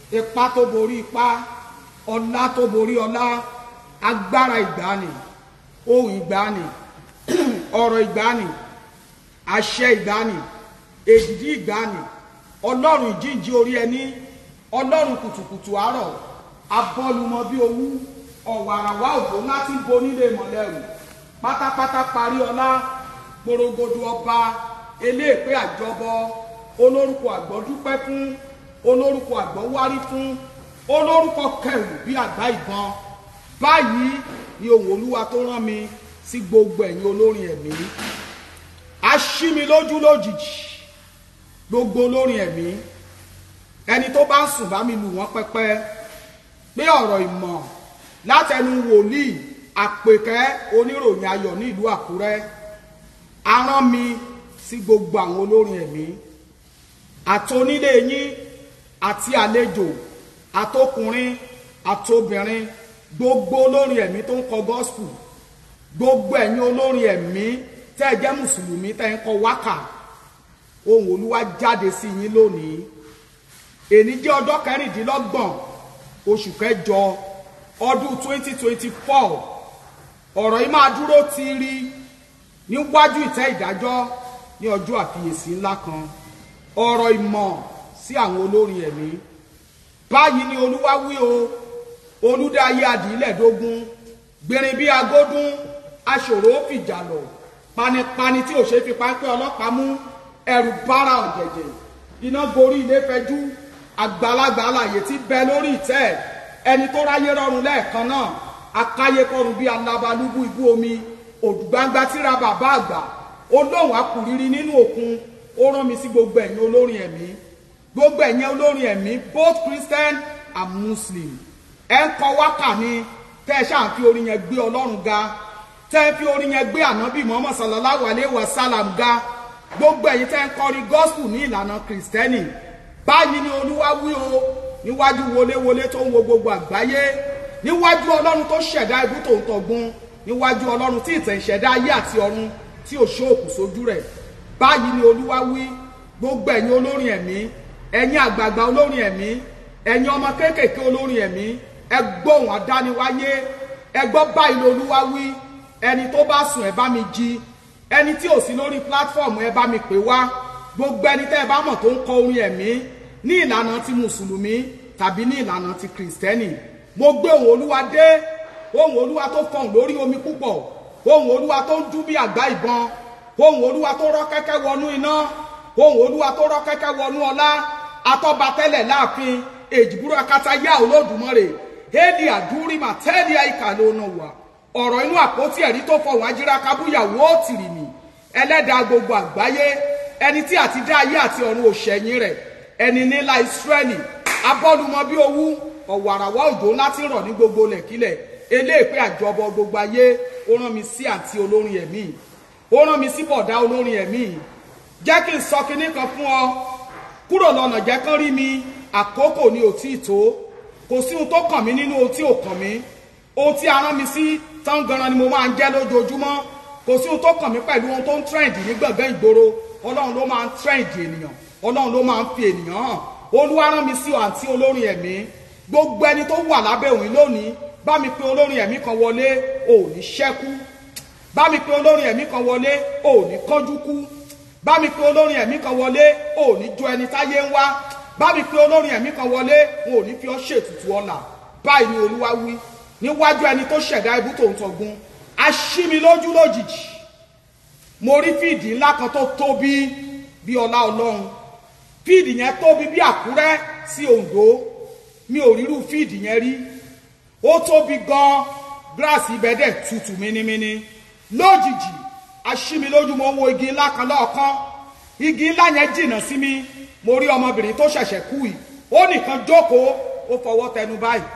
ipá tó borí ipá ọlá tó borí ọlá agbára ìgbàanì ohun ìgbàanì ọ̀rọ̀ ìgbàanì àṣẹ ìgbàanì èdìdí ìgbàanì ọlọ́run ìjíǹjí orí ẹni ọlọ́run kùtùkùtù àárọ̀ abọ́lumọ bí owú ọ̀wàràwá òjò ńlá tí ń bo nílé mọ̀lẹ́rù pátápátá parí ọlá gbòrògbòdò ọba eléèpé àjọbọ olórúkọ àgbọ̀dúpẹ́ fún olórúkọ àgbọ̀wárí fún olórúkọ kẹrù bí àgbá ìbọn báyìí ni ohùn olúwa tó rán mi sí gbogbo ẹ̀yin olórin ẹ̀mí a ṣí mi lójú lójijì gbogbo olórin ẹ̀mí ẹni tó bá ń sùn bá mi lù wọ́n pẹ́pẹ́ pé ọ̀rọ̀ ìmọ̀ látẹnu wòlíì àpèkẹ́ oníròyìn ayọ̀ ní ìlú àkúrẹ́ a rán mi sí gbogbo àwọn olórin ẹ̀mí àtonílé yín àti àlejò àtọkùnrin àtobìnrin gbogbo olórin ẹ̀mí tó ń kọ gospel gbogbo ẹ̀yin olórin ẹ̀mí tẹ́ ẹ jẹ́ mùsùlùmí tẹ́ ẹ ń kọ wákà ohùn olúwa jáde sí yín lónìí èní jẹ́ ọjọ́ kẹrìndínlọ́gbọ̀n oṣù kẹjọ ọdún twenty twenty four ọ̀rọ̀ yìí máa dúró tiiri níwájú ìtẹ́ ìdájọ́ ní ọjọ́ àfiyèsí ńlá kan ọ̀rọ̀ ìmọ̀ sí àwọn olórin ẹ̀mí báyìí ni olúwa wí o olúdáyé adìílẹ̀dógún gbìnrín bí agódún aṣòro fìjà lọ panipani tí ò ṣe fi pápẹ́ ọlọ́pàá mú ẹ̀rù bára ọ̀jẹ̀jẹ̀ iná gorí ilé fẹjú àgbàlagbà alàyè tí bẹ lórí ìtẹ́ ẹni tó ráyé rọrùn lẹ́ẹ̀kan náà akáyé kọrùn bí alábalúbú ibú omi òdùgbangba tíra bàbá àgbà olóhùn akùrírí nínú òkun ó rán mi sí gbogbo ẹ̀yin olórin ẹ̀mí gbogbo ẹ̀yin olórin ẹ̀mí both Christian and Muslim ẹ ń kọ wákà ni tẹ́ ẹ ṣáà fi orin yẹn gbé ọlọ́run ga tẹ́ ẹ fi orin yẹn gbé ànábì Muhammad sallallahu alayhi wa sallam ga gbogbo ẹ̀yin tẹ́ ń kọrin gospel ní ìlànà kìrìsìtẹ́nì báyìí ni olúwa wí o níwájú wọléwọlé tó ń wo gbogbo àgbáyé níwájú ọlọ́run tó ṣẹ̀dá ibú tó ń tọ̀gbun níwájú ọlọ́run tí ìtẹ̀ ìṣẹ̀dá ayé àti ọ̀run tí ò ṣóòkù sójú rẹ̀ báyìí ni olúwa wí gbogbo ẹ̀yin olórin ẹ̀mí ẹ̀yin àgbààgbà olórin ẹ̀mí ẹ̀yin ọmọ kéékèèké olórin ẹ̀mí ẹ gbóhùn àdániwáyé ẹ gbọ́ báyìí ni olúwa wí ẹni tó bá sùn ẹ bá mi jí ẹni tí ò sí lórí platform ẹ bá mi pè wá gbogbo ẹni tẹ́ ẹ bá mọ̀ tó ń kọ orin ẹ̀mí ní ìlànà ti mùsùlùmí tàbí ní ìlànà ti kìrìsìtẹ́nì mo gbé ohùn olúwa dé ohùn olúwa tó fọhùn lórí omi púpọ̀ ohùn olúwa tó ń dún bí àgbá ìbọn ohùn olúwa tó rọ́ kẹ́kẹ́ wọnú iná ohùn olúwa tó rọ́ kẹ́kẹ́ wọnú ọlá atọ́ba tẹ́lẹ̀ láàfin èjìbúrò akátá yá olódùmarè éèdì àdúrí màtẹ́ẹ̀dì àìkà ló nà wà ọ̀rọ̀ inú àpótí ẹ̀rí tó fọhùn ajíra kábúyàwó tìrìmì ẹlẹ́dàá gbogbo àgbáyé ẹni tí àti dá ayé àti ọ̀run òṣèyìn rẹ̀ ẹni nílá ìsírẹ́lì abọ́lumọ bí owú ọ̀wàràwá òjò ńlá tí ń rọ̀ ní gbogbo lẹ̀kílẹ̀ eléèpé àjọbọ gbogbo ayé ó rán mi sí àǹtí olórin ẹ̀mí ó rán mi sí bọ̀dá olórin ẹ̀mí jẹ́ kí n sọ kinní kan fún ọ kúrò lọ́nà jẹ́ kán rí mi àkókò ni ò tí ì tó kò sí ohun tó kàn mí nínú ohun tí ò kàn mí ohun tí a rán mi sí tán ganan ni mo máa ń jẹ́ lójoojúmọ́ kò sí ohun tó kàn mí pẹ̀lú ohun tó ń trend ní gbọ̀ngàn ìgboro ọlọ́run ló máa ń trend ènìyàn ọlọ́run ló máa ń fi ènìyàn hàn olúwa rán mi sí ọ àǹtí olórin ẹ̀mí gbogbo ẹni tó wà lábẹ́ òun lónìí bá mi pe olórin ẹ̀mí kan wọlé ò ní ṣẹ́kú bá mi pe olórin ẹ̀mí kan wọlé ò ní kánjú kú bá mi pe olórin ẹ̀mí kan wọlé ò ní jó ẹni táyé ń wá bá mi pe olórin ẹ̀mí kan wọlé wọn ò ní fi ọ́ ṣètùtù ọ̀la báyìí ni olúwa wí níwájú ẹni tó ṣẹ̀dá ibú tó ń tọ̀gun a ṣí mi lójú lójijì mo rí fíìdì ńlá kan tó tóbi bí ọlá ọlọ́run fíìdì yẹn tóbi bí àkúrẹ́ sí oǹdó mi ò rírú fíìdì yẹn rí ó tóbi gan gíláàsì ibẹ̀ dẹ̀ tutù mínímíní lójijì aṣími lójú mo wo igi ńlá kan lọ́ọ̀kan igi ńlá yẹn jìnnà sí mi mo rí ọmọbìnrin tó ṣẹ̀ṣẹ̀ kú yìí ó nìkan jókòó ó fọwọ́ tẹnu báyìí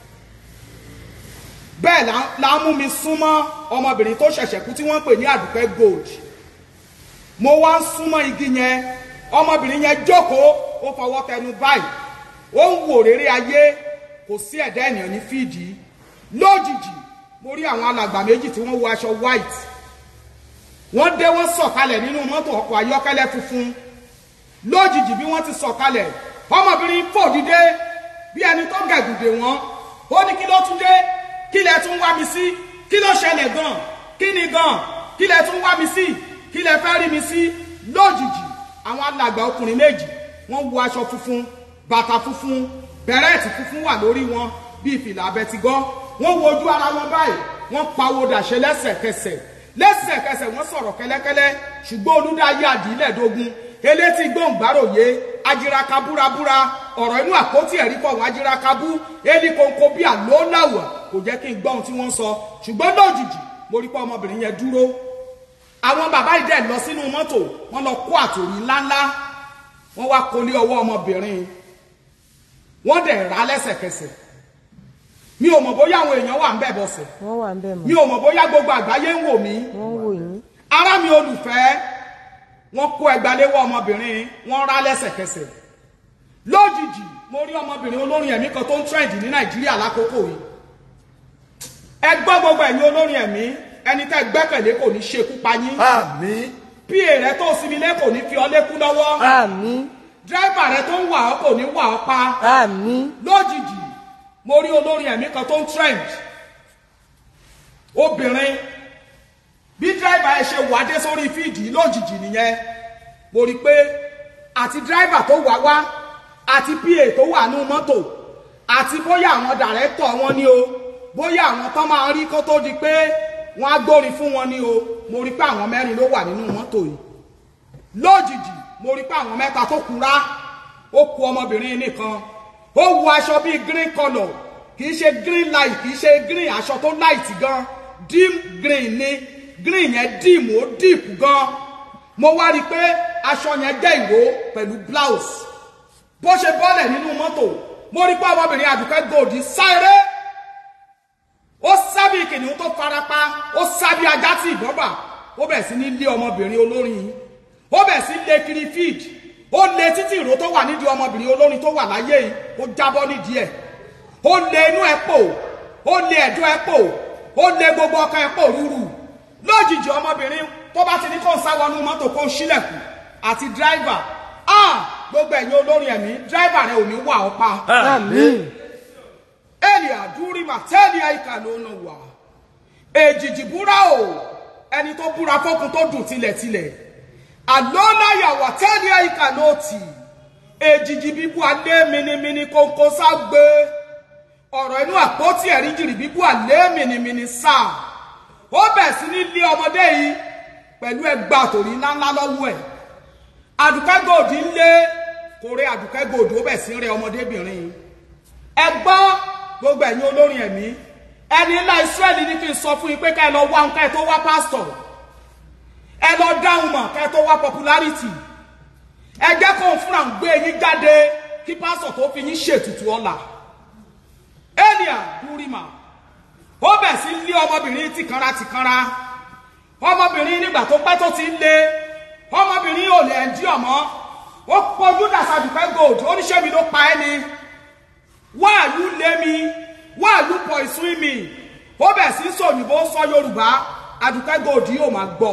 bẹ́ẹ̀ la mú mi súnmọ́ ọmọbìnrin tó ṣẹ̀ṣẹ̀ kú tí wọ́n ń pè ní àdùkẹ́ gold mo wá ń súnmọ́ igi yẹn ọmọbìnrin yẹn jókòó ó fọwọ́ tẹnu báyìí ó ń wò rere ayé kò sí ẹ̀dá ènìyàn ní fídì lójijì mo rí àwọn alàgbà méjì tí wọ́n wọ aṣọ white wọ́n dé wọ́n sọ̀kalẹ̀ nínú mọ́tò ọkọ̀ ayọ́kẹ́lẹ́ funfun lójijì bí wọ́n ti sọ̀kalẹ̀ ọmọbìnrin fò dìde ṣẹ́gun dè wọ́n ó ní kí ló tún dé kí lẹ tún wá mi sí kí ló ṣẹlẹ̀ gan kí ni gan kí lẹ tún wá mi sí kí lẹ fẹ́ rí mi sí lójijì àwọn alàgbà ọkùnrin méjì wọ́n wọ aṣọ funfun bàtà funfun bẹ̀rẹ̀ẹ̀tì funfun wà lórí wọn bíi fìlà abẹtigọ́ wọ́n wo ojú ara wọn báyìí wọ́n pawó dàṣẹ lẹ́sẹ̀kẹsẹ̀ lẹ́sẹ̀kẹsẹ̀ wọ́n sọ̀rọ̀ kẹ́lẹ́kẹ́lẹ́ ṣùgbọ́n olùdáyé àdìlẹ́dógún elétí gbòǹgbàròyé ajiraka búrabúra ọ̀rọ̀ inú àpótí ẹ̀rí kọ̀ wọ́n ajiraka bú eli kòńkò bí àlóńláwà kò jẹ́ kí n gbọ́ ohun tí wọ́n ń sọ ṣùgbọ́n lójijì mo rí pé ọmọbìnrin yẹn dúró àwọn bàbá yìí dẹ̀ lọ sínú mọ́tò wọ́n lọ kó àtòrí ńláńlá wọ́n wá kólé ọwọ́ ọmọbìnrin wọ́n dẹ̀ rà lẹ́sẹ̀kẹsẹ̀ mi ò mọ̀ bóyá àwọn èèyàn wà ń bẹ̀ bọ̀sẹ̀ wọ́n wà ń bẹ̀ mọ́ mi ò mọ̀ bóyá gbogbo àgbáyé ń wò mí wọ́n wò yín ará mi olùfẹ́ wọ́n kó ẹgbàléwọ́ ọmọbìnrin wọ́n rà lẹ́sẹ̀kẹsẹ̀ lójijì mo rí ọmọbìnrin olórin ẹ̀mí kan tó ń trend ní nàìjíríà lákòókò yìí ẹ gbọ́ gbogbo ẹ̀yin olórin ẹ̀mí ẹni tẹ́ gbẹ́kẹ̀lé kò ní ṣekú pa yín àmín pa rẹ tó sinmi lé kò ní fi ọ lékú lọ́wọ́ àmín dírẹ́bà rẹ tó ń wà ọ́ kò ní wà ọ́ pa àmín lójijì mo rí olórin ẹ̀mí kan tó ń trend obìnrin bí dírẹ́bà ẹ ṣe wà dé sórí fíìdì lójijì nìyẹn mo rí i pé àti dírẹ́bà tó wà wá àti pa tó wà nú mọ́tò àti bóyá àwọn dàrẹ́tọ̀ wọn ni o bóyá àwọn tán máa rí kó tó di pé wọ́n á gbórin fún wọn ni o mo rí i pé àwọn mẹ́rin ló wà nínú mọ́tò yìí lójijì mo rí i pé àwọn mẹ́ta tó kura ó ku ọmọbìnrin nìkan ó wọ aṣọ bíi green colour kì í ṣe green light kì í ṣe green aṣọ tó light gan dim green ni green yẹn dim ó deep gan mo wá rí i pé aṣọ yẹn jẹ́ ìró pẹ̀lú blouse bó ṣe bọ́lẹ̀ nínú mọ́tò mo rí i pé ọmọbìnrin àdùkẹ́ gold sáré ó sábì kìnìún tó farapa ó sábì ajá tí ìbọn bà ó bẹ̀ sí ní lé ọmọbìnrin olórin yìí ó bẹ̀ sí lé kiri feed ó lé títí ìró tó wà nídìí ọmọbìnrin olórin tó wà láyé yìí ó jábọ́ nídìí ẹ̀ ó lé inú ẹ̀ pò ó lé ẹ̀dọ̀ ẹ̀ pò ó lé gbogbo ọkàn ẹ̀ pò rúru lójijì ọmọbìnrin tó bá ti ní kó ń sá wọnú mọ́tò kó ń ṣílẹ̀kùn àti dráìvà ah gbogbo ẹ̀yin olórin ẹ̀mí dráìvà rẹ ò ní wà ọ́ pa àmín ẹni àdúrí màtẹ́ẹ̀lì àyíká ló ń wà èjìjì búra o ẹni tó búra fọ́kun tó dùn tilẹ̀tilẹ̀ àlọ́láyàwó àtẹ́ẹ̀lì àyíká ló tì èjìjì bíbú alẹ́ minimini kónkó ságbé ọ̀rọ̀ inú àpótí ẹ̀rí jìrì bíbú alẹ́ minimini sá ó bẹ̀ sí ní lé ọmọdé yìí pẹ̀lú ẹgbàá tòrí ńláńlá lọ́wọ́ ẹ̀ àdùkẹ́ gòdì ń lé kórè àdùkẹ́ gòdì ó bẹ̀ sí ń rẹ ọmọdébìnrin yìí ẹ gbọ́ gbogbo ẹ̀yin olórin ẹ̀mí ẹni ńlá Ísírẹ́lì ní kí n sọ fún yín pé ká ẹ lọ wá nǹkan ẹ tó wá pásítọ̀ ẹ lọ dáhùn mọ̀ ká ẹ tó wá popularity ẹ jẹ́ kó ń fúnra ń gbé yín jáde kí pásítọ̀ tó fi yín ṣètùtù ọ̀la elia durima ó bẹ̀ sí lé ọmọbìnrin tìkanra tìkanra ọmọbìnrin nígbà tó pẹ́ tó ti ń lé ọmọbìnrin ò lè ẹ̀ ń dí ọmọ ó pọ̀jù dàsàdùpẹ́ gold oníṣẹ́ mi ló pa ẹ́ ni why are you lé mi why are you poison me ó bẹ̀ sí sọ òyìnbó sọ yorùbá àdùkẹ́ gòdì yóò máa gbọ́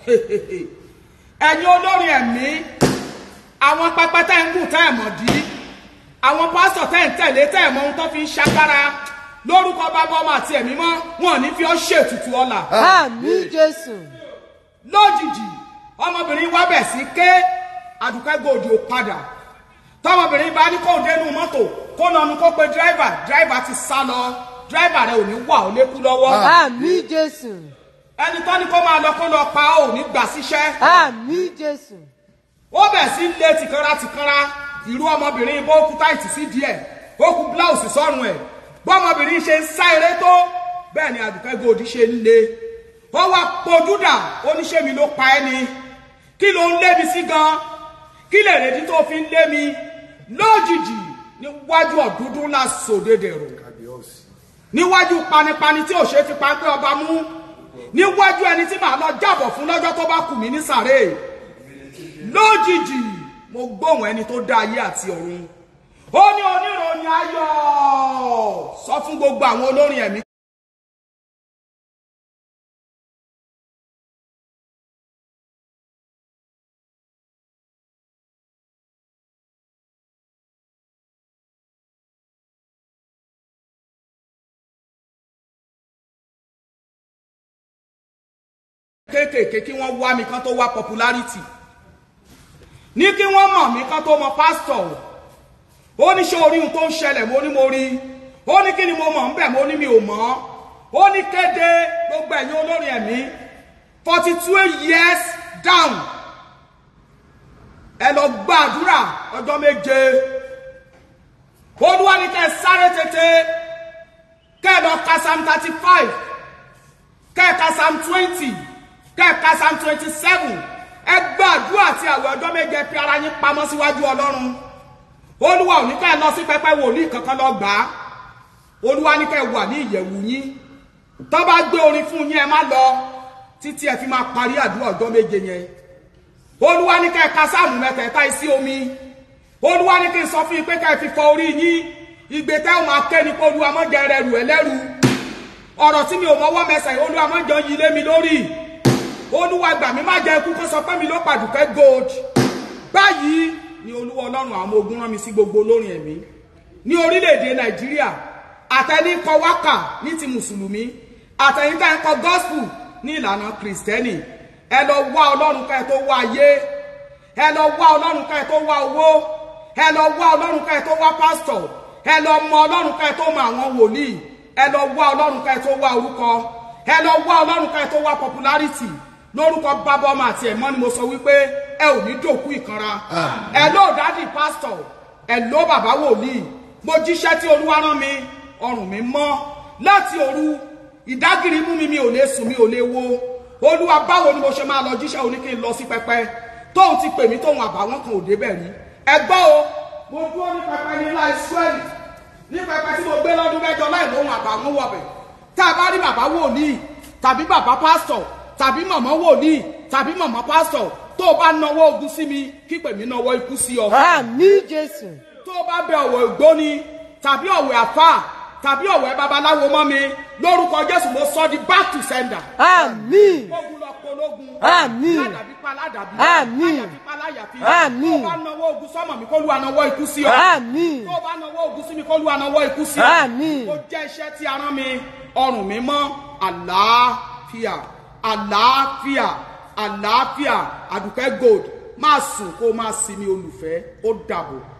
ẹ̀yin olórin ẹ̀mí àwọn pẹpẹ tẹ́ ń gùn tẹ́ ẹ̀ mọ̀ dí àwọn pásítọ̀ tẹ́ ń tẹ̀lé tẹ́ ẹ̀ mọ ohun tó fi ń ṣagbára lórúkọ bàbá ọmọ àti ẹ̀mí mọ́ wọn ò ní fi ọ́ ṣètùtù ọ̀la àmín jésù lójijì ọmọbìnrin wa bẹ̀ sí ké àdùkẹ́ gòdì ò padà tọmọbìnrin bá ní kó dénú mọ́tò kó nanu kó pe dírẹ́fà dírẹ́fà ti sá lọ dírẹ́fà rẹ ò ní wà ó lékú lọ́wọ́ àmín jésù ẹni tó ní kó máa lọ kó lọ pa ó ní gbà síṣẹ́ àmín jésù ó bẹ̀ sí lé tìkanra tìkanra ìrú ọmọbìnrin bó kú táìtì sí díẹ̀ ó kú bláùsì sọ́run ẹ̀ bọ́mọbìnrin ṣe ń sá eré tó bẹ́ẹ̀ ni àdùkẹ́ gòdì ṣe ń le ó wá pojúdà oníṣẹ́ mi ló pa ẹ́ ni kí ló ń lé mi sí gan kí lè rèdí tó fi ń lé mi lójijì níwájú ọ̀dúndún ńlá sòdedèrò níwájú panipani tí ò ṣe fi pápẹ́ ọba mú níwájú ẹni tí màá lọ jábọ̀ fún lọ́jọ́ tó bá kù mí ní sàré lójijì mo gbóhùn ẹni tó dá ayé àti ọ̀run ó ní oníròyìn ayọ̀ sọ fún gbogbo àwọn olórin ẹ̀mí kéékèèké kí wọ́n wá mi kán tó wá popularity ní kí wọ́n mọ̀ mí kán tó mọ pásítọ̀ ó ní ṣé orí ohun tó ń ṣẹlẹ̀ mo ní mo rí ó ní kí ni mo mọ̀ ń bẹ̀ mo ní mi ò mọ̀ ó ní kéde gbogbo ẹ̀yin olórin ẹ̀mí forty two years down ẹ lọ gbàdúrà ọjọ́ méje olúwa ní kẹ́ ẹ sáré tètè kẹ́ ẹ lọ ka psalm thirty five kẹ́ ẹ ka psalm twenty kẹ́ ẹ ka psalm twenty seven ẹ gbàdúrà àti àwẹ̀ ọjọ́ méje fi ara yín pamọ́ síwájú ọlọ́run olúwa ò ní kẹ́ ẹ lọ sí pẹpẹ wòlíì kankan lọ gbà á olúwa ní kẹ́ ẹ wà ní ìyẹ̀wù yín tó bá gbé orin fún yín ẹ má lọ títí ẹ fi máa parí àdúrà ọjọ́ méje yẹn olúwa ní kẹ́ ẹ ka sáàmù mẹ́tẹ̀ẹ̀ta sí omi olúwa ní kí n sọ fún yín pé kẹ́ ẹ fi fọ orí yín ìgbé tẹ́ ò máa ké ni pé olúwa mọ́ jẹ rẹ̀ rù ẹ́ lẹ́rù ọ̀rọ̀ tí mi ò mọ́wọ́ mẹsẹ̀ yìí olúwa mọ́ jọ yí lé mi lórí olúwa gbà mí má jẹ ikú kó sọ pé mi ló pàdùkẹ́ gold báyìí ni olúwa ọlọ́run àwọn ọmọ ogun rán mi sí gbogbo olórin ẹ̀mí ní orílẹ̀-èdè nàìjíríà àtẹni kọ wákà ní ti mùsùlùmí àtẹ̀yìn tẹ́ ń kọ gospel ní ìlànà kìrìsìtẹ́nì ẹ lọ wá ọlọ́run ká ẹ tó wá ayé ẹ lọ wá ọlọ́run ká ẹ tó wá owó ẹ lọ wá ọlọ́run ká ẹ tó wá pásítọ̀ ẹ lọ mọ ọlọ́run ká ẹ tó mọ àwọn wòlíì ẹ lọ wá ọlọ́run ká ẹ tó wá orúkọ ẹ lọ wá ọlọ́run ká ẹ tó wá popularity lórúkọ bàbá ọmọ àti ẹ̀mọ́ ni mo sọ wípé ẹ ò ní dòkú ìkanra ẹ ló dádì pásítọ̀ ẹ ló bàbá wòlíì mo jíṣẹ́ tí olúwa rán mi ọrùn mi mọ́ láti òru ìdágìrì mú mi mi ò lè sùn mi ò lè wo olúwa báwo ni mo ṣe máa lọ jíṣẹ́ òní kí n lọ sí pẹpẹ tóun ti pè mí tóun àbàwọ́n kan ò débẹ̀ rí ẹ gbọ́ o mo dúró ní pẹpẹ ní ilá israẹli ní pẹpẹ tí mo gbé lọ́dún mẹ́jọ láì lóhun àbàwọ́n wọ̀bẹ̀ tá a bá rí bàbá wòlíì tàbí bàbá pásítọ̀ tàbí màmá wòlíì tàbí màmá pásítọ̀ tó o bá nawọ́ ogun sí mi kí pèmí nawọ́ ikú sí ọ àmì jésù tó o bá bẹ ọ̀wọ̀ ìgbóni tàbí ọ̀wẹ̀ àfà tàbí ọ̀wẹ̀ babaláwo mọ́ mi lórúkọ jésù mo sọ di back to sender. àmì ogun lọ pológun. Àmín. ládàbí pa ládàbí. Àmín. láyàfi pa láyàfi. Àmín. tó o bá nawọ́ ogun sọ́mọ̀ mi kó lu ànàwọ́ ikú sí ọ. àmì tó o bá nawọ́ ogun sí mi kó lu ànàwọ́ ikú sí ọ. Àmín. mo jẹ́ iṣẹ́ tí a rán mi ọrùn mi mọ́ àlàáfíà àlàáfíà àlàáfíà àdùkẹ́ gold máa sùn kó o máa sinmi olùfẹ́ ó dàbọ̀.